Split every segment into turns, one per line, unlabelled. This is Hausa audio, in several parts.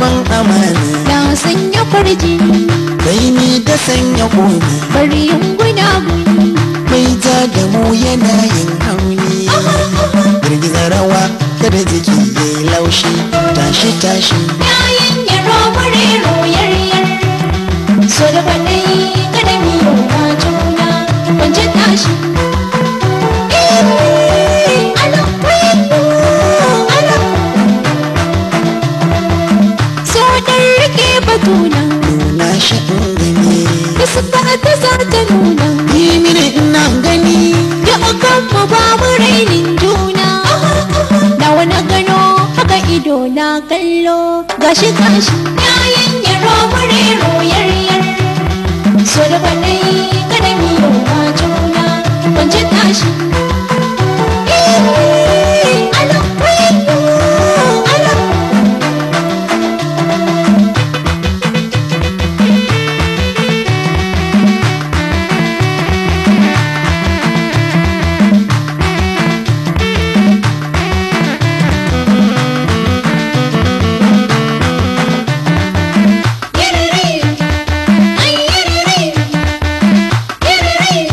rikon amana
na sanya kwarji
kai ni da sanya koni
bari yin gunaguni
mai ja da mu yana yin hauni girgiza rawa kada jiki ya yi laushi tashi tashi
yayin yaro bare royaryar so da banai kada mi yau na juna kwance tashi Eh, ala, eh, ala. So dan rike batuna
nuna shi in gani
da suka ta za ta nuna
yi mini ina gani
da akan mu ba mu rainin juna na wani gano haka ido na kallo gashi gashi yayin yaro bare royaryar so da banai kada mi yau ma juna kwance tashi Eh, ala, eh, ala. Yiriri, ay yiriri, yiriri.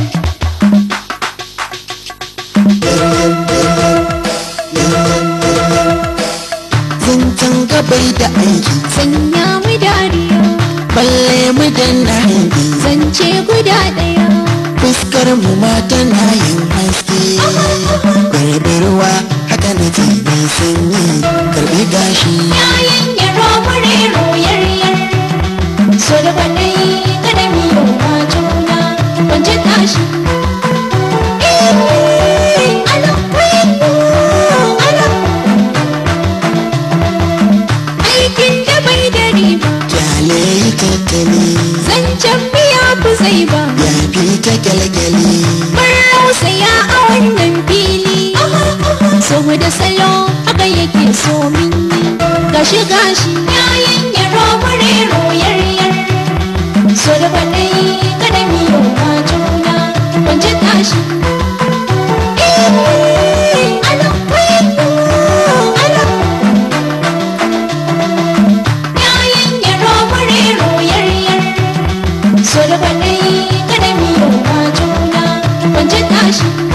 zancen gabai da aiki
Sanya mu dariya,
balle mu danna hangi
zance guda ɗaya.
fuskar mu ma tana yin haske garbarwa haka na ce mai sanyi karbi gashi
Yayin yaro bare royaryar, so da banai kada mi yau ma juna kwance tashi. Eh, ala, eh, ala. Aikin da bai da riba,
kyale yi tattali
zancen biya fi zai ba.
ya fi ta kyalkyali
Mun rausaya a wannan fili So mu da salo haka yake so min yi Gashi gashi yayin yaro bare royaryar So da banai kada mi yau ma juna Kwance tashi Eh, ala, eh, ala. Yayin yaro bare royaryar so da banai kada mi yau ma juna kwance tashi